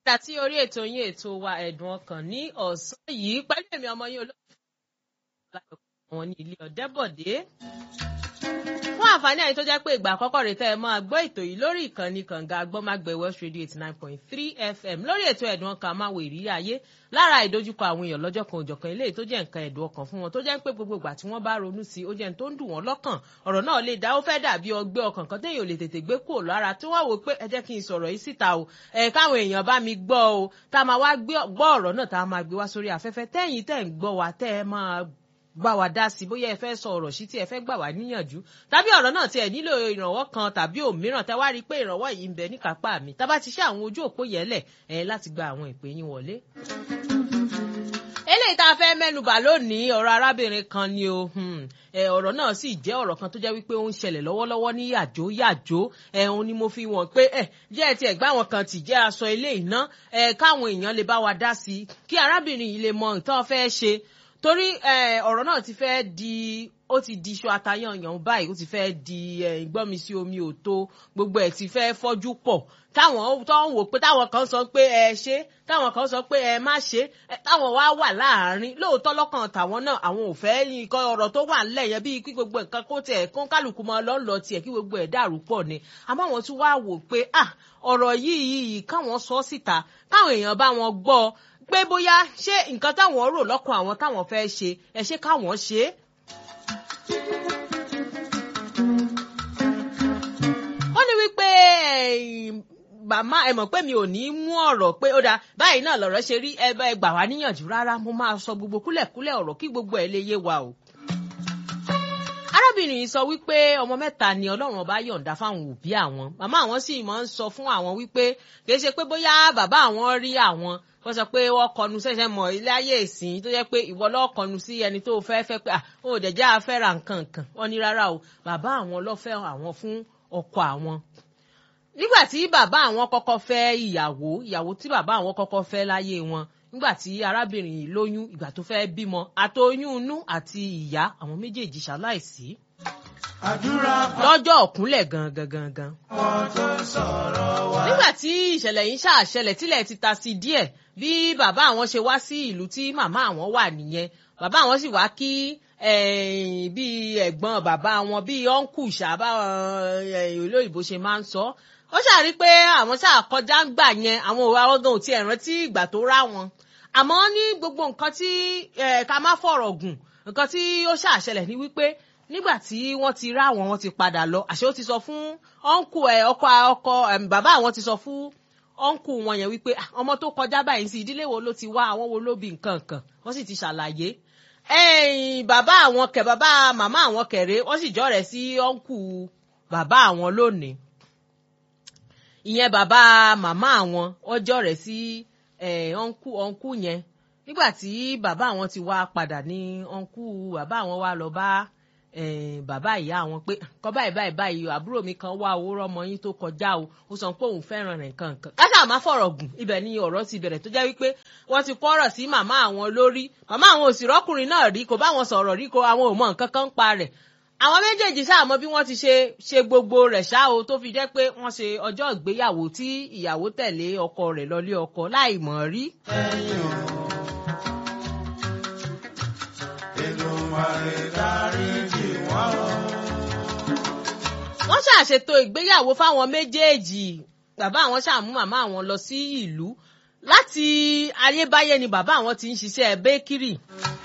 padà sí orí ètò yín ètò wa ẹ̀dùn ọkàn ní ọ̀sán yìí pẹ̀lú èmi ọmọ yín olóòtú wọn ní ilé ọ̀dẹ́bọ̀dé. fún àǹfààní àyè tó jẹ́ pé ìgbà àkọ́kọ́ rẹ̀ tẹ́ ẹ máa gbọ́ ètò yìí lórí ìkànnì kànga agbọ́mágbẹ̀ west radio eighty nine point three fm lórí ètò ẹ̀dùn ọkàn máa wo ìrírí ayé lára ìdojúkọ àwọn èèyàn lọ́jọ́ kan òjọ̀kan eléyìí tó jẹ́ nǹkan ẹ̀dùn ọkàn fún wọn tó jẹ́ pé gbogbo ìgbà tí wọ́n bá ronú sí ó jẹ́ tó ń dùn wọ́n lọ́kàn ọ̀rọ̀ náà lè dá ó fẹ́ dàbí ọgbẹ́ ọkàn kan téèyàn ò lè tètè gbé kúrò lára tí wọ́n wò pé ẹ jẹ́ kí n sọ̀rọ̀ yìí síta o ẹ̀ káwọn èèyàn bá mi gbọ́ o tá a máa wá gbọ́ ọ̀rọ̀ náà tá a máa gbé wá sórí afẹ́fẹ́ tẹ́yìn tẹ́ ń gbọ́ wa tẹ́ ẹ máa gbà wá dá sí bóyá ẹ fẹ́ sọ ọ̀rọ̀ sí tí ẹ fẹ́ gbà wá níyànjú tàbí ọ̀rọ̀ náà tí ẹ nílò ìrànwọ́ kan tàbí òmíràn tẹ́ wá rí i pé ìrànwọ́ yìí ń bẹ níkápá mi tá bá ti ṣe àwọn ojú òpó yẹlẹ̀ ẹ láti gba àwọn ìpè yín wọlé eléyìí tá a fẹ́ mẹ́nubà lónìí ọ̀rọ̀ arábìnrin kan ni o ọ̀rọ̀ náà sì jẹ́ ọ̀rọ̀ kan tó jẹ́ wípé ó ń ṣẹlẹ̀ lọ́wọ́lọ́wọ́ ní yàjó yàjó ẹ̀hún ni mo fi wọ̀n pé ẹ̀ jẹ́ ẹ ti ẹ̀gbá àwọn kan tì jẹ́ aṣọ ilé ìná ẹ̀ káwọn èèyàn lè bá wa dá sí i kí arábìnrin yìí lè mọ nǹkan fẹ́ ṣe torí ọ̀rọ̀ náà ti fẹ́ di ó ti di iṣu atayanyan báyìí ó ti fẹ́ di ìgbọ́mi sí omi òtó gbogbo ẹ̀ ti fẹ́ fọ́jú pọ̀ táwọn tó ń wò pé táwọn kan sọ pé ẹ ṣe táwọn kan sọ pé ẹ má ṣe táwọn wá wà láàárín lóòótọ́ lọ́kàn tàwọn náà àwọn ò fẹ́ nǹkan ọ̀rọ̀ tó wà ńlẹ̀ yẹn bíi kí gbogbo nǹkan kó tiẹ̀ kó kálukú mọ́ lọ́nlọ́ tiẹ̀ kí gbogbo ẹ̀ dàrú pọ̀ ni àmọ́ àwọn tún wá wò pé ah ọ̀rọ̀ yìí yìí káwọn sọ síta káwọn èèyàn bá wọn gbọ́ pé bóyá ṣé nǹkan táwọn rò lọ́kàn àwọn táwọn fẹ́ ṣe ẹ ṣé káwọn ṣe é. ó ní wípé màmá ẹ mọ̀ pé mi ò ní mú ọ̀rọ̀ pé ó dáa báyìí náà lọ̀rọ̀ ṣe rí ẹ gbà wá níyànjú rárá mo máa sọ gbogbo kúlẹ̀kúlẹ̀ ọ̀rọ̀ kí gbogbo ẹ̀ lè yé wa o. arábìnrin yìí sọ wípé ọmọ mẹ́ta ni ọlọ́run ọba yọ̀ǹda fáwọn òbí àwọn màmá àwọn sì máa ń sọ fún àwọn wípé kì í ṣe pé bóyá bàbá àwọn rí àwọn wọ́n sọ pé wọ́n kọnu ṣẹ̀ṣẹ̀ mọ̀ ilé ayé ìsìn tó jẹ́ pé ìwọ lọ́ọ́ kọnu sí ẹni tó fẹ́ fẹ́ pé ó dẹ̀jẹ́ afẹ́ra nǹkan kan wọ́n ní rárá o bàbá àwọn lọ́fẹ́ àwọn fún ọkọ àwọn nígbà tí bàbá àwọn kọ́kọ́ fẹ́ ìyàwó ìyàwó tí bàbá àwọn kọ́kọ́ fẹ́ láyé wọn nígbà tí arábìnrin yìí lóyún ìgbà tó fẹ́ bímọ àtoyún inú àti ìyá àwọn méjèèjì ṣaláìsí. lọ́jọ́ òkúnlẹ̀ gangan gangan. nígbà tí ìṣẹ̀lẹ̀ yìí ṣàṣẹlẹ̀ tílẹ̀ ti ta sí díẹ̀ bí bàbá àwọn ṣe wá sí ìlú tí màmá àwọn wà nìyẹn bàbá àwọn sì wá kí bíi ẹ̀gbọ́n bàbá wọn bíi ọ́nkù ṣàbá olóyìnbó ṣe máa ń sọ ó ṣàrí pé àwọn ṣáà kọjá ń gbà yẹn àwọn òwe àwọn gan ò tiẹ̀ rántí ìgbà tó rá wọn àmọ́ ní gbogbo nǹkan tí ká má fọ̀rọ̀ gùn nǹkan tí ó ṣàṣẹlẹ̀ ní wípé nígbà tí wọ́n ti rá wọn wọ́n ti padà lọ àṣé ó ti sọ fún ọ́nkù ẹ̀ ọkọ ọkọ bàbá àwọn ti sọ fún ọ́nkù wọn yẹn wípé ọmọ tó kọjá báyìí sí ìdílé wo ló ti wá àwọn wo ló bí nǹkan kan wọ́n sì ti ṣàlàyé ẹ̀yìn bàbá àwọn kẹ̀ bàbá màmá àwọn kẹ̀rẹ́ wọ́n sì jọ́rẹ̀ sí ọ́nkù bàbá àwọn lónìí ìyẹn bàbá màmá àwọn wọ́n jọ́rẹ̀ sí ọ́nkù ọ́nkù yẹn nígbà tí bàbá àwọn ti wá padà ní ọ́nkù bàbá àwọn wá lọ bá bàbá ìyá àwọn pé kọ́ báyìí báyìí báyìí àbúrò mi kan wá owó rọ́mọ yín tó kọjá o ó sọ pé òun fẹ́ràn rẹ̀ nǹkan nǹkan káṣá má fọ̀rọ̀ gùn ibẹ̀ ni ọ̀rọ̀ ti bẹ̀rẹ̀ tó jẹ́ wípé wọ́n ti kọ́rọ̀ sí màmá àwọn lórí màmá àwọn òsì rọ́kùnrin náà rí kò bá wọn sọ̀rọ̀ rí kò àwọn ò mọ nǹkan kan ń pa rẹ̀ àwọn méjèèjì ṣáà mọ bí wọ́n ti ṣe ṣe gbogbo rẹ̀ ṣá o tó fi jẹ́ pé wọ́n ṣe ọjọ́ ìgbéyàwó tí ìyàwó tẹ̀lé ọkọ rẹ̀ lọlé ọkọ láì mọ̀ rí. ẹ̀yin o Èdùmàrè dáríjì wọ́n o. wọ́n ṣàṣètò ìgbéyàwó fáwọn méjèèjì bàbá àwọn ṣàmú màmá àwọn lọ sí ìlú láti ayébáyé ni bàbá àwọn ti ń ṣiṣẹ́ bẹ́kírì